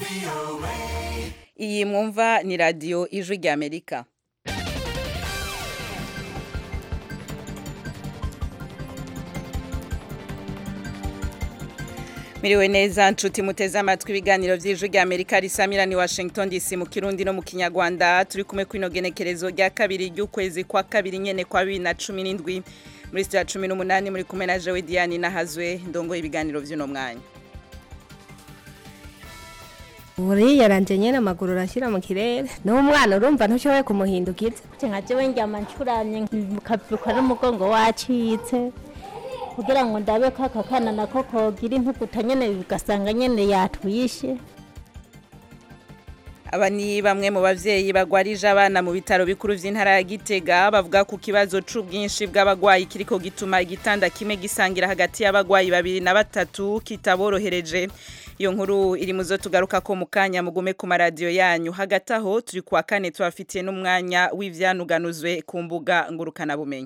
iyi mwumva ni radiyo ijwi ry'amerika miriwe neza nshuti muteze amatwi ibiganiro by'ijwi ry'amerika risamira ni washington dc mu kirundi no mu kinyarwanda turi kumwe kw'ino genekerezo rya kabiri ry'ukwezi kwa kabiri nyene kwa bibiri na cumi n'indwi muri sitiya cumi n'umunani muri kumwe na jewe diane nahazwe ndongo ibiganiro by'uno mwanya buriya ranje nyene amaguru urashyira mu kirere n'umwana urumva ntushoboye kumuhindukiza nka jewe njyama ncuramye nkavyuka n'umugongo wacitse kugira ngo ndabe ko aka kana nako kogira intuguta nyene bigasanga nyene yatwishe aba ni bamwe mu bavyeyi bagwarije abana mu bitaro bikuru vy'intara ya Gitega bavuga ku kibazo c'ubwinshi bw'abagwayi kiriko gituma igitanda kimwe gisangira hagati y'abagwayi babiri na batatu kitaborohereje iyo nkuru iri muzo tugaruka ko mu kanya mugume ku maradiyo yanyu hagati aho turi kuwa kane tubafitiye n'umwanya w'ivyanuganuzwe ku mbuga ngurukana bumenyi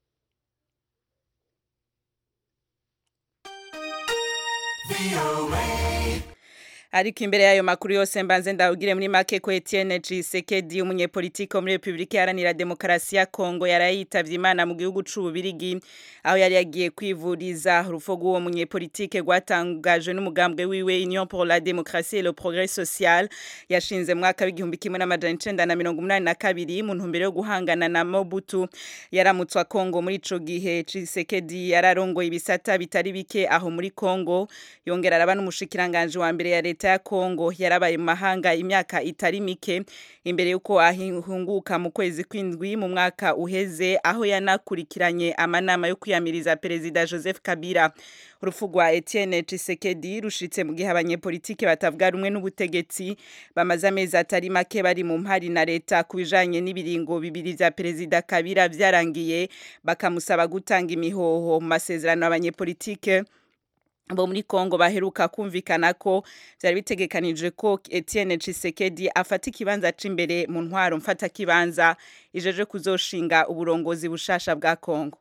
ariko imbere y'ayo makuru yose mbanze ndawugire muri make ko Etienne Tshisekedi umunyepolitike wo muri Republika Iharanira Demokarasi ya Kongo yarayitavye Imana mu gihugu c'Ububirigi aho yari yagiye kwivuriza urupfu rw'uwo munyepolitike rwatangajwe n'umugambwe wiwe Union pour la Démocratie et le Progrès Social yashinze mu mwaka w'igihumbi kimwe n'amajana icenda na mirongo umunani na kabiri mu ntumbero yo guhangana na Mobutu yaramutswa Kongo muri ico gihe Tshisekedi yararongoye ibisata bitari bike aho muri Kongo yongera araba n'umushikiranganje wa mbere ya leta ya Kongo yarabaye mu mahanga imyaka itari mike imbere yuko ahunguka mu kwezi kw'indwi mu mwaka uheze aho yanakurikiranye amanama yo kwiyamiriza perezida Joseph Kabila urupfu rwa Etienne Tshisekedi rushitse mu gihe abanyepolitike batavuga rumwe n'ubutegetsi bamaze amezi atari make bari mu mpari na leta ku bijanye n'ibiringo bibiri vya perezida Kabila vyarangiye bakamusaba gutanga imihoho mu masezerano abanyepolitike bo muri Kongo baheruka kumvikana ko byari bitegekanije ko Etienne Tshisekedi afata ikibanza c'imbere mu ntwaro mfata kibanza ijeje kuzoshinga uburongozi bushasha bwa Kongo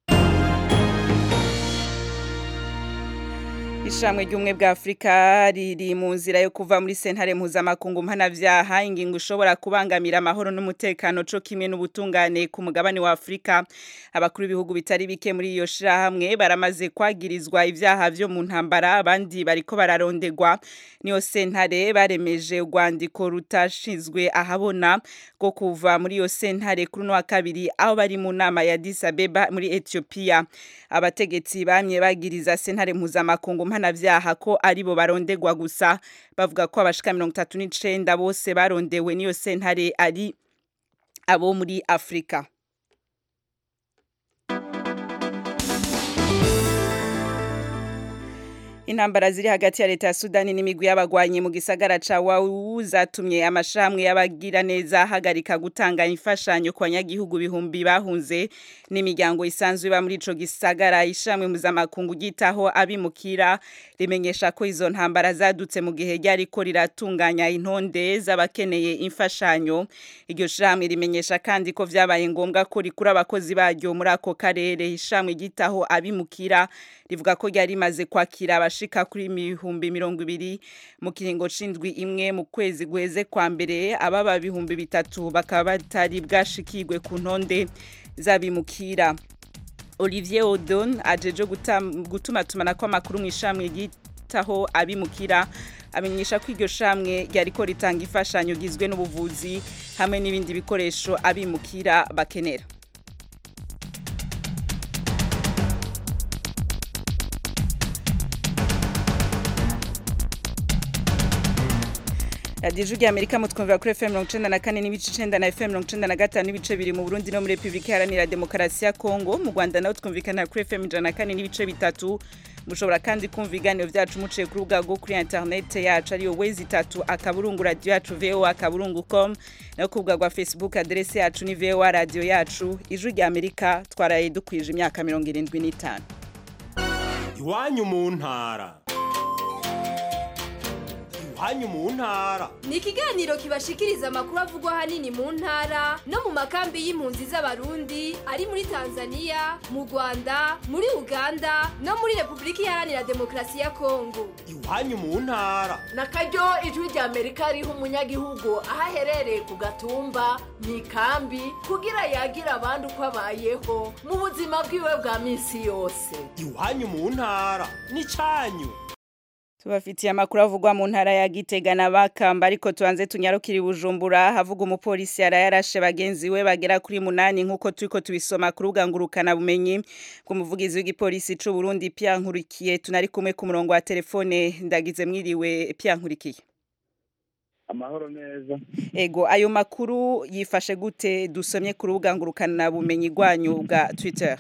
Ishamwe ry'umwe bwa Afrika riri mu nzira yo kuva muri sentare mpuzamakungu mpanavyaha ingingo ushobora kubangamira amahoro n'umutekano co kimwe n'ubutungane ku mugabane wa Afrika abakuru b'ibihugu bitari bike muri iyo shirahamwe baramaze kwagirizwa ivyaha vyo mu ntambara abandi bariko bararondegwa niyo sentare baremeje urwandiko rutashizwe ahabona rwo kuva muri iyo sentare kuri no wa kabiri aho bari mu nama ya Addis Abeba muri Ethiopia abategetsi bamye bagiriza sentare mpuzamakungu mpanavyaha ko aribo barondegwa gusa bavuga ko abashika mirongo itatu n'icenda bose barondewe n'iyo sentare ari abo muri Afrika intambara ziri hagati ya leta ya Sudani n'imigwi y'abagwanyi mu gisagara ca Wau zatumye amashamwe y'abagira neza hagarika gutanga imfashanyo ku banyagihugu bihumbi bahunze n'imiryango isanzwe iba muri ico gisagara ishamwe mpuzamakungu ryitaho abimukira rimenyesha ko izo ntambara zadutse mu gihe ryariko riratunganya intonde z'abakeneye imfashanyo iryo shamwe rimenyesha kandi ko vyabaye ngombwa ko rikura abakozi baryo muri ako karere ishamwe ryitaho abimukira rivuga ko ryari rimaze kwakira abashika kuri ibihumbi mirongo ibiri mu kiringo c'indwi imwe mu kwezi guheze kwa mbere ababa bihumbi bitatu bakaba batari bwashikirwe ku ntonde z'abimukira Olivier Odon ajeje gutuma tumana ko amakuru mu ishamwe ryitaho abimukira amenyesha ko iryo shamwe ryariko ritanga imfashanyo gizwe n'ubuvuzi hamwe n'ibindi bikoresho abimukira bakenera radiyo ijwi ry'amerika mutwumvira kuri fm mirongo icenda na kane n'ibice icenda na fm mirongo icenda na gatanu n'ibice biri mu burundi no muri repubulika iharanira demokarasi ya kongo mu rwanda naho twumvikana kuri fm ijana na kane n'ibice bitatu mushobora kandi kumva ibiganiro byacu muciye ku rubuga rwo kuri interinete yacu ariyo wezi itatu akaburungu radiyo yacu voa akaburungu com nayo ku rubuga rwa facebook aderese yacu ni voa radiyo yacu ijwi ry'amerika twaraye dukwije imyaka mirongo irindwi n'itanu iwanyu mu ntara iwanyu mu ntara ni ikiganiro kibashikiriza amakuru avugwa ahanini mu ntara no mu makambi y'impunzi z'abarundi ari muri tanzania mu rwanda muri uganda no muri repubulika iharanira demokarasi ya kongo iwanyu mu ntara na karyo ijwi rya amerika riha umunyagihugu aho aherereye ku gatumba mu ikambi kugira yagira abandi uko abayeho mu buzima bwiwe bwa minsi yose iwanyu mu ntara n'icanyu tubafitiye amakuru avugwa mu ntara ya Gitega na Bakamba ariko tubanze tunyarukira i Bujumbura havuga umupolisi yarayarashe bagenzi we bagera kuri munani nkuko turiko tubisoma ku rubuga ngurukana bumenyi bw'umuvugizi w'igipolisi c'u Burundi Pierre Nkurikiye tunari kumwe ku murongo wa telefone ndagize mwiriwe Pierre Nkurikiye amahoro neza ego ayo makuru yifashe gute dusomye ku rubuga ngurukana bumenyi rwanyu bwa Twitter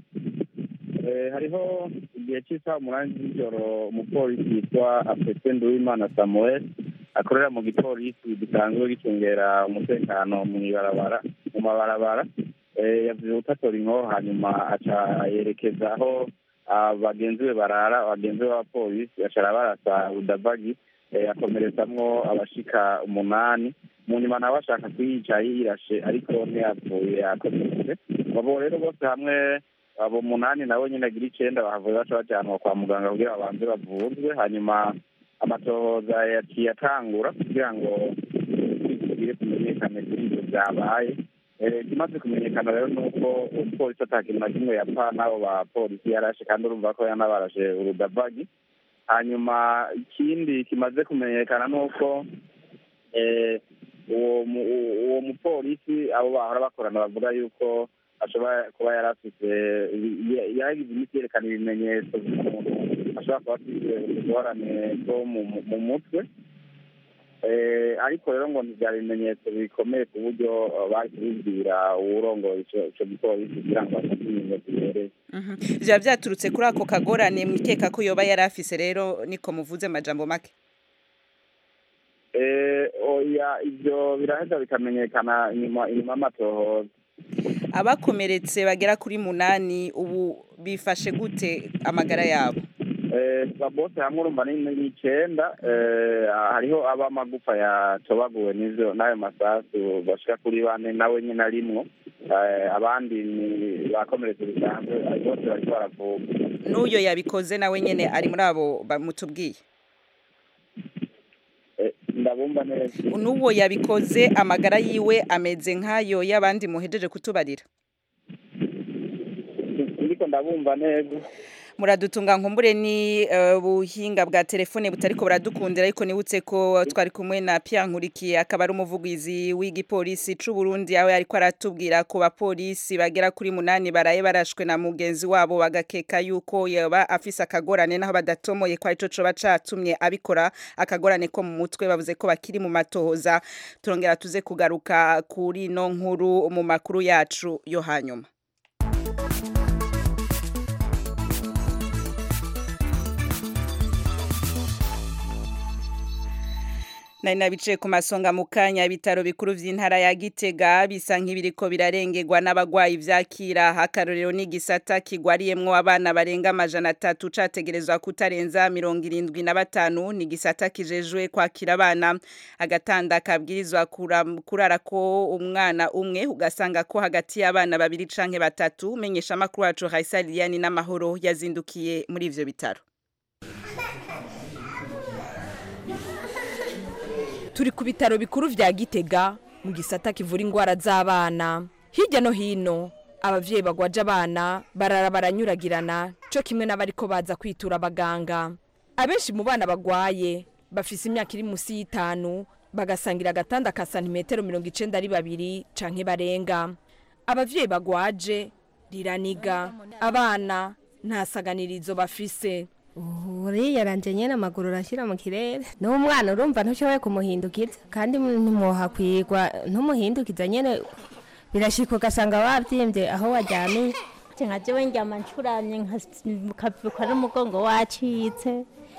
Eh, hariho igihe cy'isaha umunani z'ijoro umupolisi yitwa afete nduwimana samuel akorera mu gipolisi gisanzwe gicungera umutekano mu ibarabara mu mabarabara Eh, yavuze gutatora inkoho hanyuma aca yerekeza aho ah, bagenzi be barara bagenzi be b'abapolisi acara barasa udabagi eh, akomeretsamwo abashika umunani mu nyuma nawe ashaka kuyica yirashe ariko ntiyapfuye yakomeretse abo rero bose hamwe abo munani nabo nyine agira icenda bahavuye baca bajanwa kwa muganga kugira babanze bavuzwe hanyuma amatohoza yaciye atangura kugira ngo tugire tumenyekane kuri ivyo vyabaye Eh, ikimaze kumenyekana rero ni uko umupolisi ata kintu na kimwe yapfa n'abo bapolisi yarashe kandi urumva ko yanabarashe urudavagi hanyuma ikindi kimaze kumenyekana ni uko eh, uwo mu- uwo mupolisi abo bahora bakorana bavuga yuko ashobora kuba yari afite yagize imiti yerekana ibimenyetso by'umuntu ashobora kuba afite utugorane two mu mu mutwe Eh, ariko rero ngo ntibyari ibimenyetso bikomeye ku buryo eh, bari kubibwira uwurongoye ico ico gipolisi kugira ngo afate ibimenyetso bibereye Mhm. Vya vyaturutse kuri ako kagorane mwikeka ko yoba yari afise rero niko muvuze amajambo make Eh, oya ivyo biraheza bikamenyekana inyuma inyuma y'amatohoza abakomeretse bagera kuri munani ubu bifashe gute amagara yabo Eh, bose hamwe urumva ni ni icenda eh, hariho ab'amagufa yatobaguwe n'ivyo n'ayo masasu bashika kuri bane nawe nyine arimwo Eh, abandi ni bakomeretse bisanzwe eh, bose bariko baravuga n'uyo yabikoze nawe nyene ari muri abo bamutubwiye Eh, ndabumva neza n'uwo yabikoze amagara yiwe ameze nk'ayo y'abandi muhejeje kutubarira ndiko ndabumva neza muradutunga nkumbure ni eh, buhinga bwa telefone butariko buradukundira ariko nibutse ko twari kumwe na Pierre Nkurikiye akaba ari umuvugizi w'igipolisi c'u Burundi aho ariko aratubwira ko bapolisi bagera kuri munani baraye barashwe na mugenzi wabo bagakeka yuko yaba afise akagorane naho badatomoye ko arico coba catumye abikora akagorane ko mu mutwe bavuze ko bakiri mu matohoza turongera tuze kugaruka kuri no nkuru mu makuru yacu yo hanyuma nari nabicaye ku masonga mu kanya ibitaro bikuru vy'intara ya Gitega bisa nk'ibiriko birarengerwa n'abagwayi vyakira akarorero n'igisata kigwariyemwo abana barenga amajana atatu categerezwa kutarenza mirongo irindwi na batanu ni igisata kijejwe kwakira abana agatanda kabwirizwa kuram- kurara ko umwana umwe ugasanga ko hagati y'abana babiri canke batatu menyesha amakuru wacu Raisa Liliane n'amahoro yazindukiye muri ivyo bitaro turi ku bitaro bikuru vya gitega mu gisata kivura indwara z'abana hirya no hino abavyeyi bagwaje abana barara baranyuragirana co kimwe n'abariko baza kwitura abaganga abenshi mu bana bagwaye bafise imyaka iri musi y'itanu bagasangira agatanda ka santimetero mirongo icenda ari babiri canke barenga abavyeyi bagwaje riraniga abana nta saganirizo bafise uriya aranje nyene amaguru urashyira mu kirere n'umwana urumva ntushoboye kumuhindukiza kandi ntimwohakwigwa ntumuhindukiza nyene birashika ugasanga wabyimbye aho wajyaniye nka jewe njyama ncuramye nkavyuka n'umugongo wacitse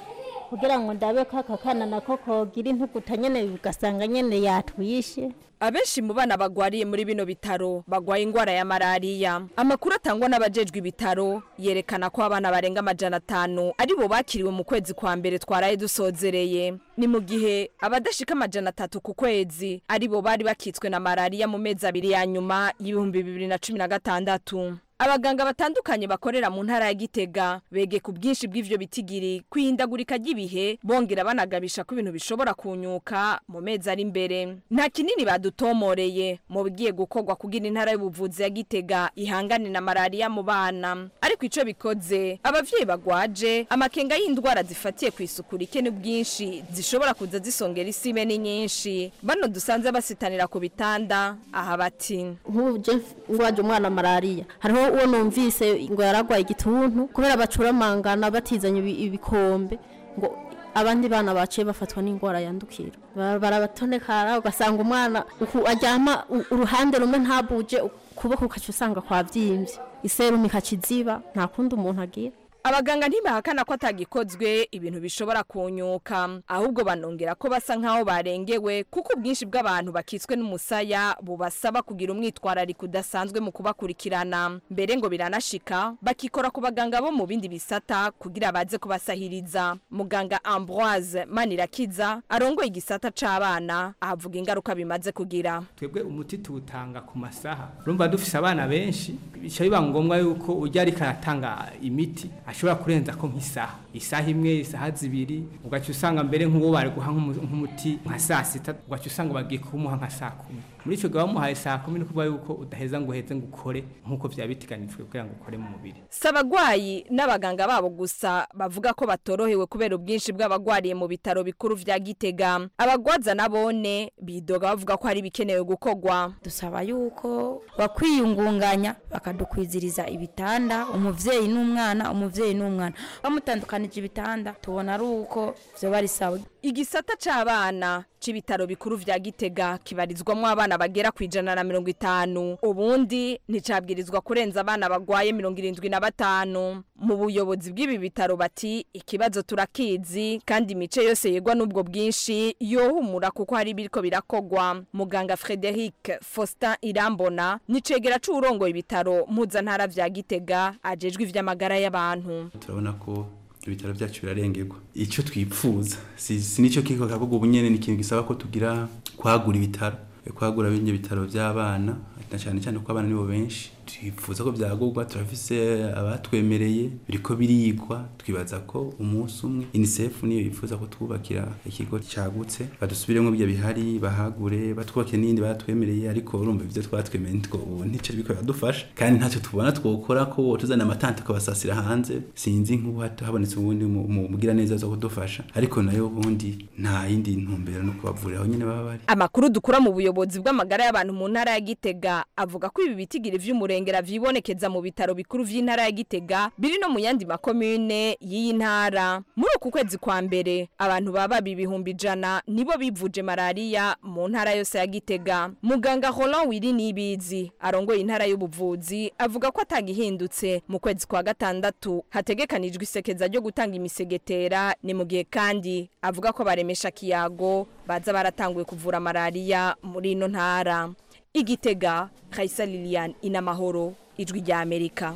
kugira ngo ndabe ko aka kana nako kogira intuguta nyene ugasanga nyene yatwishe abenshi mu bana bagwariye muri bino bitaro bagwaye ingwara ya malariya amakuru atangwa n'abajejwe ibitaro yerekana ko abana barenga amajana atanu ari bo bakiriwe mu kwezi kwa mbere twaraye dusozereye ni mu gihe abadashika amajana atatu ku kwezi ari bo bari bakitswe na malariya mu mezi abiri ya nyuma y'ibihumbi bibiri na cumi na gatandatu abaganga batandukanye bakorera mu ntara ya gitega bege ku bwinshi bw'ivyo bitigiri kwihindagurika ry'ibihe bongera banagabisha ko ibintu bishobora kunyuka mu mezi ari imbere nta kinini badutomoreye mu bigiye gukorwa kugira intara y'ubuvuzi ya gitega ihangane na malariya mu bana ariko ico bikoze abavyeyi bagwaje amakenga y'indwara zifatiye ku isuku rike ni bwinshi zishobora kuza zisongera isime ni nyinshi bano dusanze basitanira ku bitanda aha bati nk'ubu je ngwaje umwana malariya hariho uwo numvise ngo yaragwaye igituntu kubera bacuramangana batizanye ibi- ibikombe ngo abandi bana baciye bafatwa n'indwara yandukira Bara- barabatonekara ugasanga umwana uku aryama u- uruhande rumwe ntabuje ukuboko ukaca usanga kwavyimbye iserumu ikaciziba nta kundi umuntu agira abaganga ntibahakana ko atagikozwe ibintu bishobora kunyuka ahubwo banongera ko basa nk'aho barengewe kuko ubwinshi bw'abantu bakitswe n'umusaya bubasaba kugira umwitwarariko udasanzwe mu kubakurikirana mbere ngo biranashika bakikora ku baganga bo mu bindi bisata kugira baze kubasahiriza muganga ambroise manirakiza arongoye igisata c'abana ahavuga ingaruka bimaze kugira twebwe umuti tuwutanga ku masaha urumva dufise abana benshi bica biba ngombwa yuko ujya ariko aratanga imiti ashobora kurenza ko nk'isaha isaha imwe isaha zibiri ugaca usanga mbere nk'uwo bari guha nk'umu- nk'umuti nka saa sita ugaca usanga bagiye kumuha nka saa kumi muri icyo gihe bamuhaye saa kumi ni ukuvuga yuko udaheza ngo uheze ngo ukore nk'uko byaba biteganijwe kugira ngo ukore mu mubiri si abagwayi n'abaganga babo gusa bavuga ko batorohewe kubera ubwinshi bw'abagwariye mu bitaro bikuru vya gitega abagwaza nabone bidoga bavuga ko hari ibikenewe gukorwa dusaba yuko bakwiyungunganya bakadukwiziriza ibitanda umuvyeyi n'umwana umuvyeyi n'umwana bamutandukanije ibitanda tubona ari uko vyoba ari sawa igisata c'abana c'ibitaro bikuru vya gitega kibarizwamwo abana bagera ku ijana na mirongo itanu ubundi nticabwirizwa kurenza abana bagwaye mirongo irindwi na batanu mu buyobozi bw'ibi bitaro bati ikibazo turakizi kandi imice yose yegwa n'ubwo bwinshi yohumura kuko hari ibiriko birakogwa muganga frederic faustin irambona nicegera c'uwurongoye ibitaro mpuzantara vya gitega ajejwe ivy'amagara y'abantu turabona ko ibitaro byacu birarengerwa icyo twipfuza si si nicyo kiko kavuga ubu nyene ni ikintu gisaba ko tugira kwagura ibitaro kwagura bindi bitaro by'abana na cyane cyane ko abana nibo benshi twifuza ko byagurwa turafise abatwemereye biriko birigwa twibaza ko umunsi umwe UNICEF niyo yifuza ko twubakira ikigo cyagutse badusubiremo byo bihari bahagure batwubake n'indi batwemereye ariko urumva ibyo twatwemereye nitwo ubu ntico biko biradufasha kandi ntacyo tubona twokora ko tuzana amatante akabasasira hanze sinzi nk'ubu hat- habonetse ubundi mu- mu mugira neza zo kudufasha ariko nayo ubundi nta yindi ntumbero no kubavurira aho nyene baba bari Amakuru dukura mu buyobozi bw'amagara y'abantu mu ntara ya Gitega avuga ko ibi bitigiri vy'umurengera vyibonekeza mu bitaro bikuru vy'intara ya Gitega biri no mu yandi makomune y'iyi ntara. Muri uku kwezi kwa mbere abantu baba ibihumbi ijana nibo bivuje malaria mu ntara yose ya Gitega. Muganga Roland Wiri Nibizi arongoye intara y'ubuvuzi avuga ko atagihindutse mu kwezi kwa gatandatu hategekanijwe isekeza ryo gutanga imisegetera ni mu gihe kandi avuga ko baremesha kiyago baza baratanguye kuvura malaria muri ino ntara igitega Kaisa Lilian inamahoro ijwi rya Amerika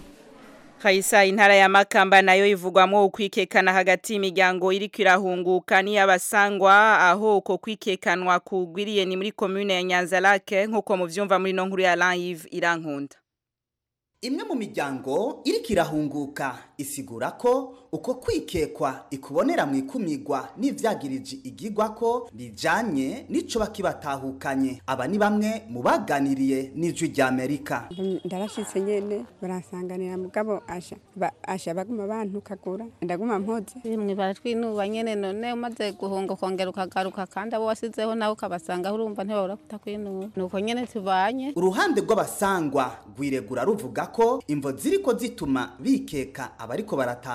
Kaisa intara ya Makamba nayo ivugwamwo ukwikekana hagati y'imiryango iriko irahunguka n'iyabasangwa aho uko kwikekanwa kugwiriye ni muri commune ya Nyanzarake nkuko muvyumva muri no nkuru ya live irankunda Imwe mu miryango iriko irahunguka isigura ko uko kwikekwa ikubonera mu ikumigwa n'ivyagirije igigwa ko bijanye n'ico bakibatahukanye aba ni bamwe mu baganiriye n'ijwi rya Amerika ndarashitse nyene baransanganira mugabo asha ba, asha baguma bantukagura ndaguma mpoze rimwe baratwinuba nyene none umaze guhunga ukongera ukagaruka kandi abo wasizeho nawe ukabasanga urumva ntibabura kutakwinuba nuko nyene tubanye uruhande rw'abasangwa rwiregura ruvuga ko imvo ziriko zituma bikeka abariko barataha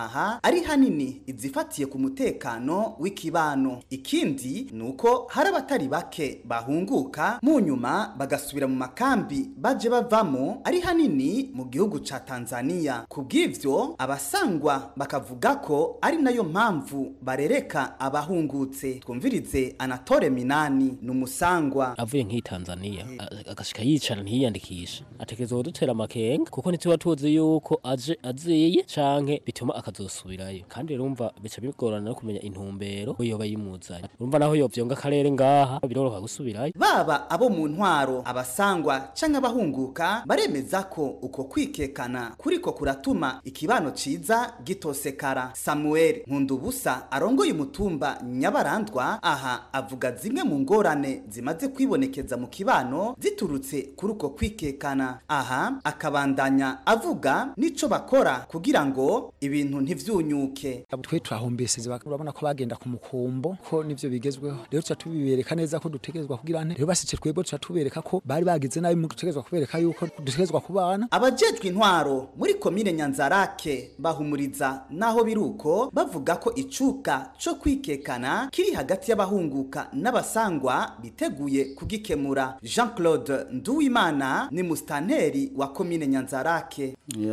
ari hanini izifatiye ku mutekano w'ikibano ikindi ni uko hari abatari bake bahunguka mu nyuma bagasubira mu makambi baje bavamo ari hanini mu gihugu ca Tanzania kubw'ivyo abasangwa bakavuga ko ari nayo mpamvu barereka abahungutse twumvirize Anatole Minani ni umusangwa avuye nk'i Tanzania a- agashika yicara ntiyiyandikisha atekerezwa kudutera amakenga kuko ntituba tuzi yuko aje aziye canke bituma akazosubirayo kandi rero umva bica bigorana no kumenya intumbero ko yoba yimuzanye urumva naho yovyonga akarere ngaha biroroha gusubirayo baba abo mu ntwaro abasangwa canke abahunguka baremeza ko uko kwikekana kuriko kuratuma ikibano ciza gitosekara Samuel Nkundubusa arongoye umutumba Nyabarandwa aha avuga zimwe mu ngorane zimaze kwibonekeza mu kibano ziturutse kuri uko kwikekana aha akabandanya avuga nico bakora kugira ngo ibintu ntivyunyuke twe turahumbeseze urabona ko bagenda ku mukumbo ko nivyo bigezweho rero tuca tubibereka neza ko dutegerezwa kugira nte rero basice twebwe tuca tubereka ko bari bagize nabi mu dutegerezwa kubereka yuko dutegerezwa kubana abajejwe intwaro muri komine nyanzarake bahumuriza naho biruko bavuga ko icuka co kwikekana kiri hagati y'abahunguka n'abasangwa biteguye kugikemura jean claude nduwimana ni musitanteri wa komine nyanzarake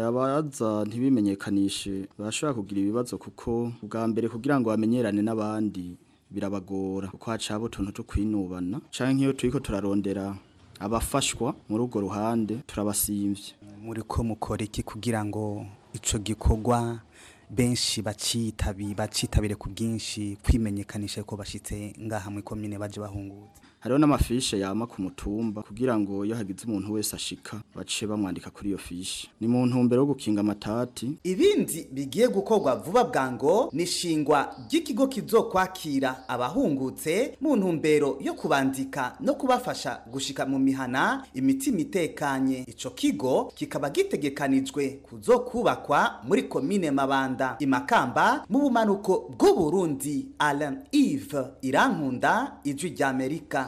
abaza ntibimenyekanishe barashobora kugira ibibazo kuko bwa mbere kugira ngo bamenyerane n'abandi birabagora kuko hacaba utuntu two kwinubana canke nk'iyo turiko turarondera abafashwa muri urwo ruhande turabasimvye muri ko mukora iki kugira ngo ico gikorwa benshi bacitabi bacitabire ku bwinshi kwimenyekanisha ko bashitse ngaha muri komine baje bahungutse hariho n'amafishe yama ku mutumba kugira ngo iyo hagize umuntu wese ashika bace bamwandika kuri iyo fishe ni mu ntumbero yo gukinga amatati ibindi bigiye gukorwa vuba bwango ni ishingwa ry'ikigo kizokwakira abahungutse mu ntumbero yo kubandika no kubafasha gushika mu mihana imitima itekanye ico kigo kikaba gitegekanijwe kuzokubakwa muri komine mabanda imakamba mu bumanuko bw'uburundi alain ive irankunda ijwi ry'amerika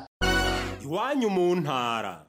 iwanyu mu ntara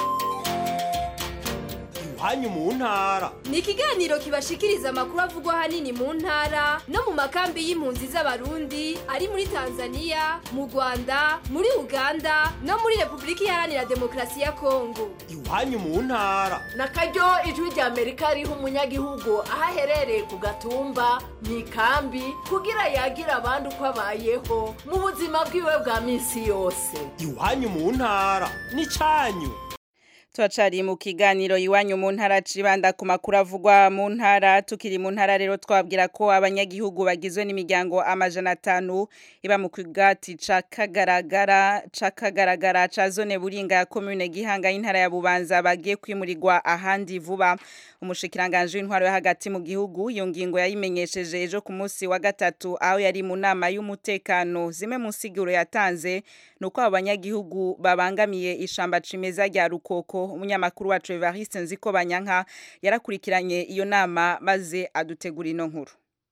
iwanyu mu ntara ni ikiganiro kibashikiriza amakuru avugwa ahanini mu ntara no mu makambi y'impunzi z'abarundi ari muri tanzania mu rwanda muri uganda no muri repubulika iharanira demokarasi ya kongo iwanyu mu ntara na karyo ijwi rya amerika riha umunyagihugu aho aherereye ku gatumba mu ikambi kugira yagira abandi uko abayeho mu buzima bwiwe bwa minsi yose iwanyu mu ntara n'icanyu Tuacari mu kiganiro iwanyu mu ntara cibanda ku makuru avugwa mu ntara tukiri mu ntara rero twabwira ko abanyagihugu bagizwe n'imiryango amajana atanu iba mu kigati ca kagaragara ca kagaragara ca zone buringa ya commune gihanga y'intara ya bubanza bagiye kwimurirwa ahandi vuba umushikiranganje w'intwaro yo hagati mu gihugu iyo ngingo yayimenyesheje ejo ku munsi wa gatatu aho yari mu nama y'umutekano zimwe mu nsiguro yatanze nuko abo banyagihugu babangamiye ishamba cimeza rya rukoko umunyamakuru wacu Evariste Nziko Banyanka yarakurikiranye iyo nama maze adutegura ino nkuru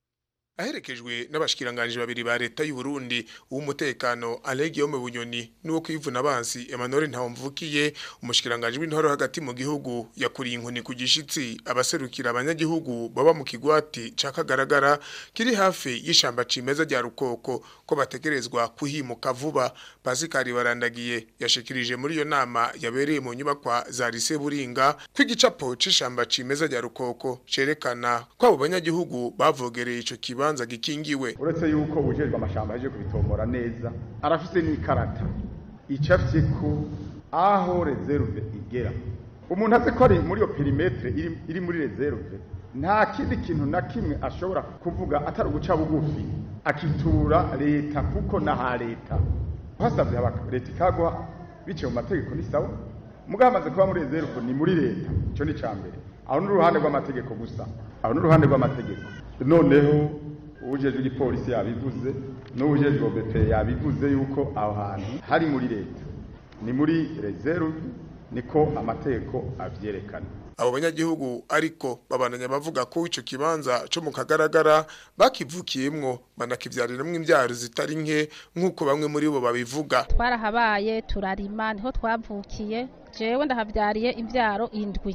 aherekejwe n'abashikiranganje babiri ba leta y'u Burundi uw'umutekano Alegio mu bunyoni nuwo kwivuna abansi Emmanuel Ntawumvukiye umushikiranganje w'intwaro hagati mu gihugu yakuriye inkoni ku gishitsi abaserukira abanyagihugu baba mu kigwati ca kagaragara kiri hafi y'ishamba cimeza rya rukoko ko bategerezwa kuhimuka vuba Pascal barandagiye yashikirije muri iyo nama yabereye mu nyubakwa za Lise Buringa kw'igicapo c'ishamba cimeza rya rukoko cerekana ko abo banyagihugu bavogereye ico kiba kibanza gikingiwe uretse yuko ujejwe amashamba yaje kubitomora neza arafise n'ikarata icafye ko aho reserve igera umuntu azi ko ari muri iyo perimetre iri, iri muri reserve nta kindi kintu na kimwe ashobora kuvuga atari uguca bugufi akitura leta kuko naha leta hasavye leta ikagwa biciye mu mategeko ni sawa mugabo hamaze kuba muri reserve ni muri leta ico ni cambere aho n'uruhande rw'amategeko gusa aho n'uruhande rw'amategeko noneho ubujejwe igipolisi yabivuze n'ubujejwe OBP yabivuze yuko aho hantu hari muri leta ni muri reserve niko amategeko avyerekana abo banyagihugu ariko babananya bavuga ko ico kibanza co mu kagaragara bakivukiyemwo banakivyariramwo imvyaro zitari nke nk'uko bamwe muri bo babivuga twarahabaye turarima niho twavukiye jewe ndahavyariye imvyaro indwi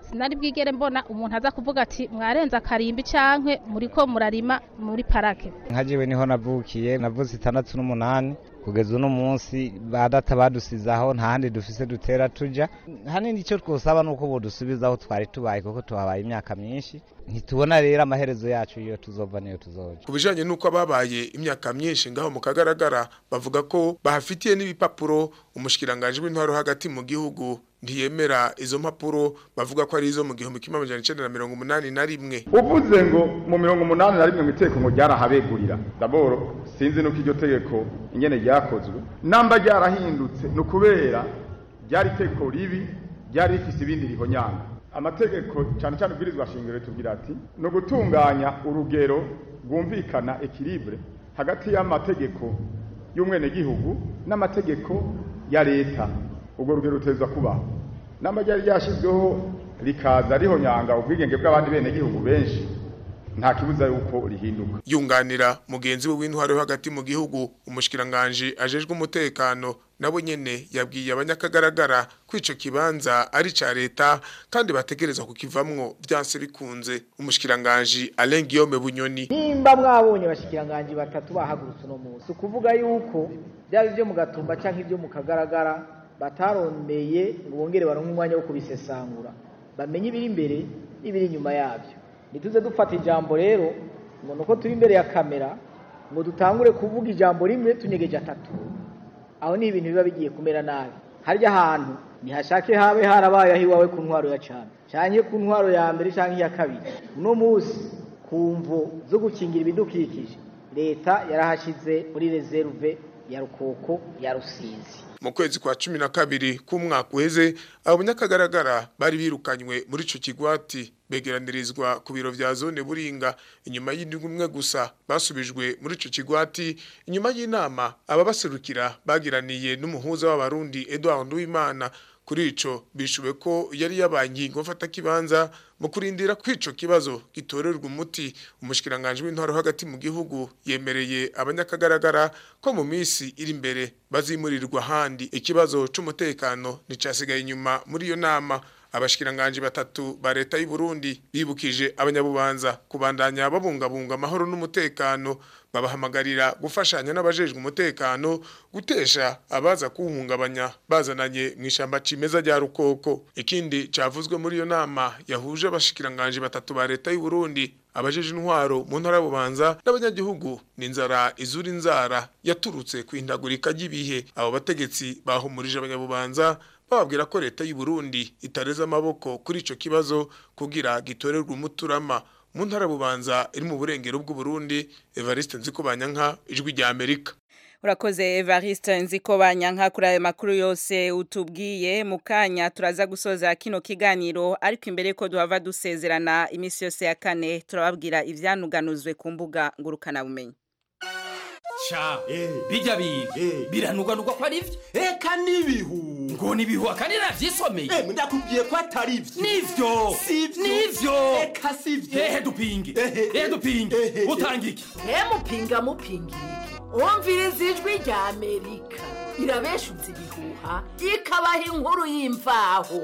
sinari bwigere mbona umuntu aza kuvuga ati mwarenza akarimbi canke muriko murarima muri parake nka jewe niho navukiye navuze itandatu n'umunani kugeza uno munsi ba data badusizaho nta handi dufise dutera tuja hanini icyo twosaba ni uko bodusubiza aho twari tubaye kuko tuhabaye imyaka myinshi ntitubona rero amaherezo yacu iyo tuzova niyo tuzoja ku bijanye n'uko ababaye imyaka myinshi ngaho mu kagaragara bavuga ko bahafitiye n'ibipapuro umushikiranganji w'intwaro hagati mu gihugu ntiyemera izo mpapuro bavuga ko ari izo mu gihumbi kimwe amajana icenda na mirongo umunani na rimwe uvuze ngo mu mirongo umunani na rimwe mu itegeko ngo ryarahabegurira daboro sinzi nuko iryo tegeko ingene ryakozwe namba ryarahindutse ni ukubera ryari itegeko ribi ryari rifise ibindi rihonyanga amategeko cyane cyane ubwirizwa shingiro tubwira ati ni ugutunganya urugero rwumvikana ekiribure hagati y'amategeko y'umwenegihugu n'amategeko ya leta urwo rugero ruteza kubaho namba ryari ryashyizweho rikaza rihonyanga ubwigenge bw'abandi benegihugu benshi nta kibuza yuko rihinduka yunganira mugenzi we w'intwaro yo hagati mu gihugu umushikiranganje ajejwe umutekano nabo nyene yabwiye abanyakagaragara ko ico kibanza ari ca leta kandi bategereza kukivamwo vyanse bikunze umushikiranganje Alain Guillaume Bunyoni nimba mwabonye abashikiranganje batatu bahagurutse uno munsi ukuvuga yuko byaba ibyo mu gatumba canke ibyo mu kagaragara batarondeye ngo bongere baronke umwanya wo kubisesangura bamenye ibiri imbere n'ibiri inyuma yabyo ntituze dufata ijambo rero ngo nuko turi imbere ya kamera ngo dutangure kuvuga ijambo rimwe tunyegeje atatu aho ni ibintu biba bigiye kumera nabi harya ahantu ntihashake habe harabaye aho iwawe ku ntwaro ya cana canke ku ntwaro ya mbere canke iya kabiri uno munsi ku mvo zo gukingira ibidukikije leta yarahashize muri reserve ya rukoko ya rusizi mu kwezi kwa cumi na kabiri k'umwaka uheze abo banyakagaragara bari birukanywe muri ico kigwati begeranirizwa ku biro vya zone buringa inyuma y'indwi imwe gusa basubijwe muri ico kigwati inyuma y'inama ababaserukira bagiraniye n'umuhuza w'abarundi Edouard Nduwimana kuri ico bishuwe ko yari yabanyi ngo fata kibanza mu kurindira kwico kibazo gitorerwa umuti umushikiranganje w'intwaro hagati mu gihugu yemereye abanyakagaragara ko mu misi iri imbere bazimurirwa handi ikibazo c'umutekano nicasigaye inyuma muri iyo nama abashikiranganje batatu ba leta y'u Burundi bibukije abanyabubanza kubandanya babungabunga amahoro n'umutekano babahamagarira gufashanya n'abajejwe umutekano gutesha abaza kuwuhungabanya bazananye mu ishamba cimeza rya rukoko ikindi cavuzwe muri iyo nama yahuje abashikiranganje batatu ba leta y'u Burundi abajeje intwaro mu ntara bubanza n'abanyagihugu n'inzara izura inzara yaturutse kwindagurika ry'ibihe abo bategetsi bahumurije abanyabubanza bababwira ko leta y'u Burundi itareze amaboko kuri ico kibazo kugira gitorerwe umuturama mu ntara bubanza iri mu burengero bw'u Burundi Evariste Nzikobanyanka ijwi rya Amerika Urakoze Evariste nziko banyanka kuri ayo makuru yose utubwiye mu kanya turaza gusoza kino kiganiro ariko imbere ko duhava dusezerana imisi yose ya kane turababwira ivyanuganuzwe ku mbuga ngurukana bumenyi Cha bijya biga biranuganurwa ko ari byo eka nibihu ngo nibihu akandi navyisomeye eh ndakubwiye ko atari byo nivyo sivyo nivyo eka sivyo ehe dupinge ehe dupinge utanga iki mupinga mupinga wumviriza ijwi rya amerika irabeshuza ibihuha ikabaha inkuru y'imvaho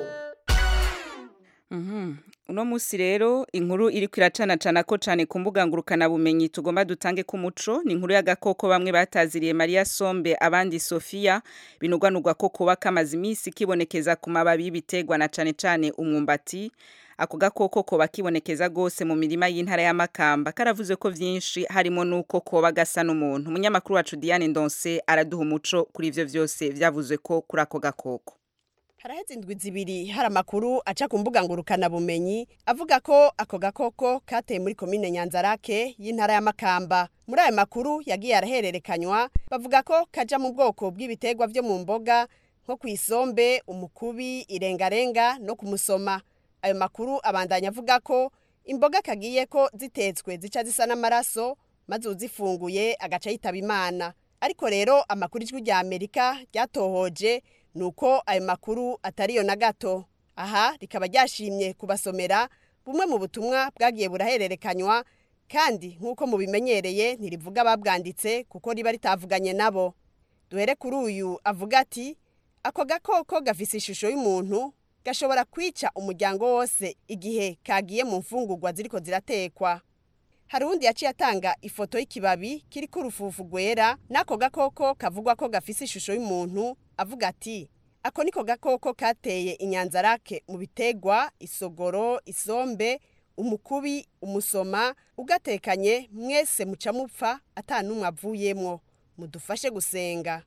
Mhm. Uno musi rero inkuru iri kwiracana cana ko cane ku mbuga ngurukana bumenyi tugomba dutange ku muco ni inkuru y'agakoko bamwe bataziriye Maria Sombe abandi Sofia binugwanurwa ko kuba kamaze imisi kibonekeza ku mababi y'ibiterwa na cane cane umwumbati ako gakoko koba kibonekeza gose mu mirima y'intara ya Makamba karavuze ko vyinshi harimo nuko koba gasa n'umuntu umunyamakuru wacu Diane Ndonse araduha umuco kuri ivyo vyose vyavuzwe ko kuri ako gakoko haraheze indwi zibiri hari amakuru aca ku mbuga ngurukanabumenyi avuga ko ako gakoko kateye muri komine nyanzarake y'intara ya makamba muri ayo makuru yagiye arahererekanywa bavuga ko kaja mu bwoko bw'ibiterwa vyo mu mboga nko ku isombe umukubi irengarenga no kumusoma ayo makuru abandanya avuga ko imboga kagiye ko zitetswe zica zisa n'amaraso maze uzifunguye agaca yitaba imana ariko rero amakuru ijwi rya amerika ryatohoje nuko ayo makuru atariyo na gato aha rikaba ryashimye kubasomera bumwe mu butumwa bwagiye burahererekanywa kandi nk'uko mubimenyereye ntirivuga ababwanditse kuko riba ritavuganye nabo duhere kuri uyu avuga ati ako gakoko gafise ishusho y'umuntu gashobora kwica umuryango wose igihe kagiye mu mfungurwa ziriko ziratekwa hari uwundi yaciye atanga ifoto y'ikibabi kiriko urufufu rwera n'ako gakoko kavugwa ko gafise ishusho y'umuntu avuga ati ako niko gakoko kateye inyanzarake mu bitegwa isogoro isombe umukubi umusoma ugatekanye mwese muca mupfa ata n'umwe avuyemwo mudufashe gusenga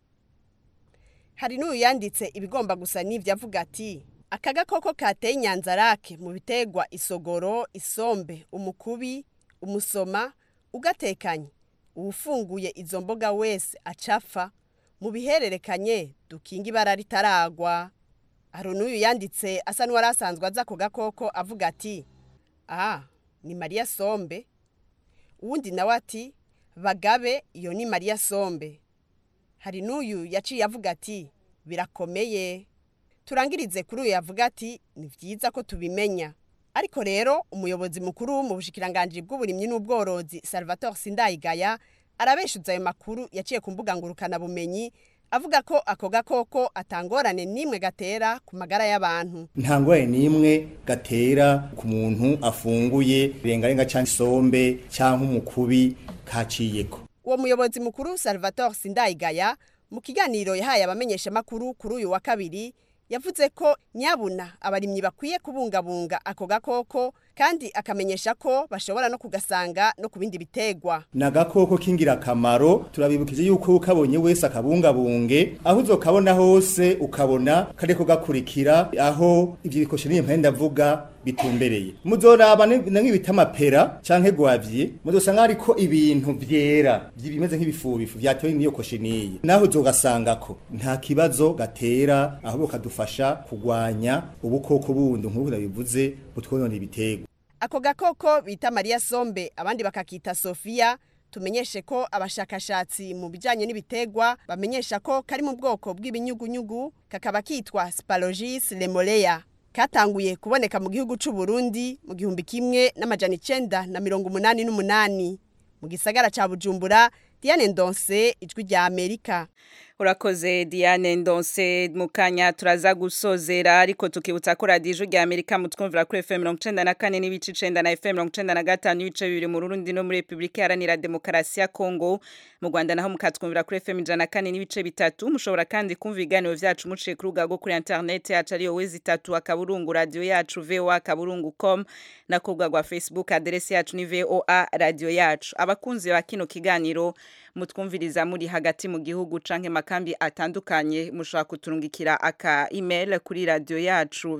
hari n'uyu yanditse ibigomba gusa n'ibyo avuga ati aka gakoko kateye inyanzarake mu bitegwa isogoro isombe umukubi umusoma ugatekanye uwufunguye izo mboga wese acapfa mu bihererekanye dukinga ibara ritaragwa hari n'uyu yanditse asa n'uwari asanzwe aza ako gakoko avuga ati aha ni mariya sombe uwundi nawe ati bagabe iyo ni mariya sombe hari n'uyu yaciye avuga ati birakomeye turangirize kuri uyu yavuga ati ni byiza ko tubimenya ariko rero umuyobozi mukuru mu bushikiranganji bw'uburimyi n'ubworozi salvatore sindayigaya arabeshuza ayo makuru yaciye ku mbuga ngurukanabumenyi avuga ko ako gakoko atangorane n'imwe gatera ku magara y'abantu nta ngorane n'imwe gatera ku muntu afunguye rengarenga cyangwa isombe cyangwa umukubi kaciyeko uwo muyobozi mukuru salvatore sindayigaya mu kiganiro yahaye abamenyeshamakuru kuri uyu wa kabiri yavuze ko nyabuna abarimyi bakwiye kubungabunga ako gakoko kandi akamenyesha ko bashobora no kugasanga no ku bindi bitegwa ni agakoko k'ingirakamaro turabibukije yuko ukabonye wese akabungabunge aho uzokabona hose ukabona kariko gakurikira aho ivyo bikoshe n'impande ndavuga bitumbereye muzoraba na nk'ibita amapera canke gwavye muzosanga hariko ibintu vyera bimeze nk'ibifubifu vyatewe n'iyo koshiniye naho uzogasangako nta kibazo gatera ahubwo kadufasha kugwanya ubukoko bundi nk'uko nabivuze butwonona ibiterwa ako gakoko bita mariya sombe abandi bakakita sofiya tumenyeshe ko abashakashatsi mu bijyanye n'ibitegwa bamenyesha ko kari mu bwoko bw'ibinyugunyugu kakaba kitwa spalogis lemoleya katanguye kuboneka mu gihugu cy'u Burundi mu gihumbi kimwe n'amajana icenda na mirongo umunani n'umunani mu gisagara ca bujumbura diane ndonse ijwi rya amerika urakoze diane ndonse mu kanya turaza gusozera ariko tukibutsa ko radiyo ijwi rya amerika mutwumvira kuri fm mirongo icenda na kane n'ibice icenda na fm mirongo icenda na gatanu n'ibice bibiri mu rurundi no muri repubulika iharanira demokarasi ya kongo mu rwanda naho mukatwumvira kuri fm ijana na kane n'ibice bitatu mushobora kandi kumva ibiganiro vyacu muciye ku rubuga rwo kuri interineti yacu ariyo wezi itatu akaburungu radiyo yacu voa akaburungu com na ku rubuga rwa facebook aderesi yacu ni voa radiyo yacu abakunzi ba kino kiganiro mutwumviriza muri hagati mu gihugu canke makambi atandukanye mushobora kuturungikira aka email kuri radio yacu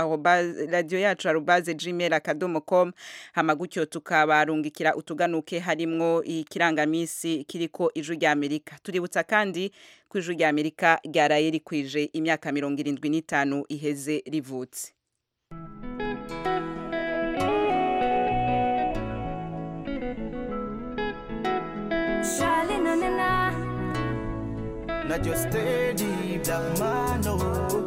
radio yacu arobaze gmail akadomo com hama gutyo tukabarungikira utuganuke harimwo ikirangamisi kiriko ijwi rya amerika tuributsa kandi ko ijwi rya amerika ryaraye rikwije imyaka mirongo irindwi n'itanu iheze rivutse Charlie, na na na. Not your steady black man, no.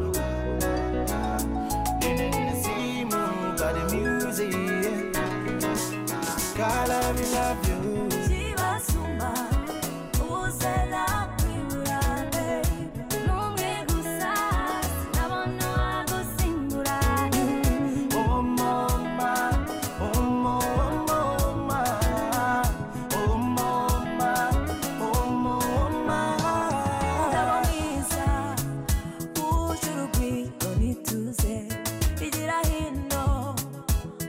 See more by the music. God, I will love you. Chibasumba, uzela kwiburabe. Numwe gusa, sinabona wagusimburaye. Oh, mama, oh, mama, oh, mama, oh, mama. Umugabo mwiza, uje urugwiro n'ituze, igira hino,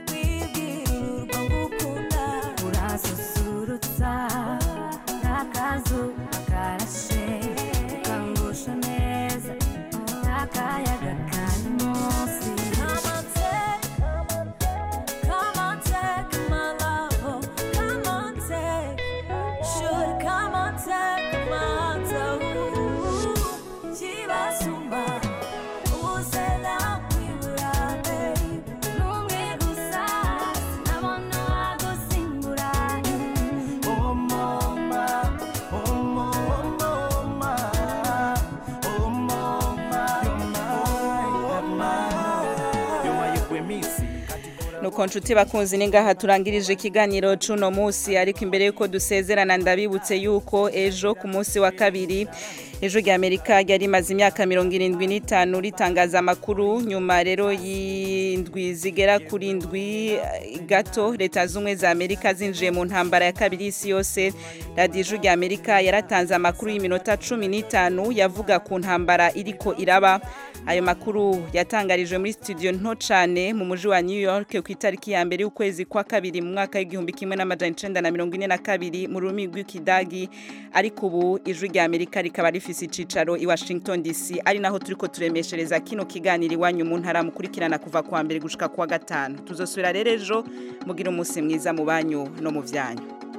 nuko nshuti bakunzi ni ngaha turangirije ikiganiro cuno munsi ariko imbere yuko dusezerana ndabibutse yuko ejo ku munsi wa kabiri ejo rya Amerika ryari rimaze imyaka mirongo irindwi n'itanu ritangaza amakuru nyuma rero y'indwi zigera kuri indwi eh, gato leta z'ubumwe za Amerika zinjiye mu ntambara ya kabiri y'isi yose radiyo ijwi rya Amerika yaratanze amakuru y'iminota cumi n'itanu yavuga ku ntambara iriko iraba ayo makuru yatangarijwe muri studio nto cane mu muji wa New York ku itariki ya mbere y'ukwezi kwa kabiri mu mwaka w'igihumbi kimwe n'amajana icenda na mirongo ine na kabiri mu rurimi rw'ikidagi ariko ubu ijwi rya Amerika rikaba rifise icicaro i Washington DC ari naho turiko turemeshereza kino kiganiro iwanyu mu ntara mukurikirana kuva kuwa mbere gushika kuwa gatanu tuzosubira rero ejo mugira umunsi mwiza mu banyu no mu vyanyu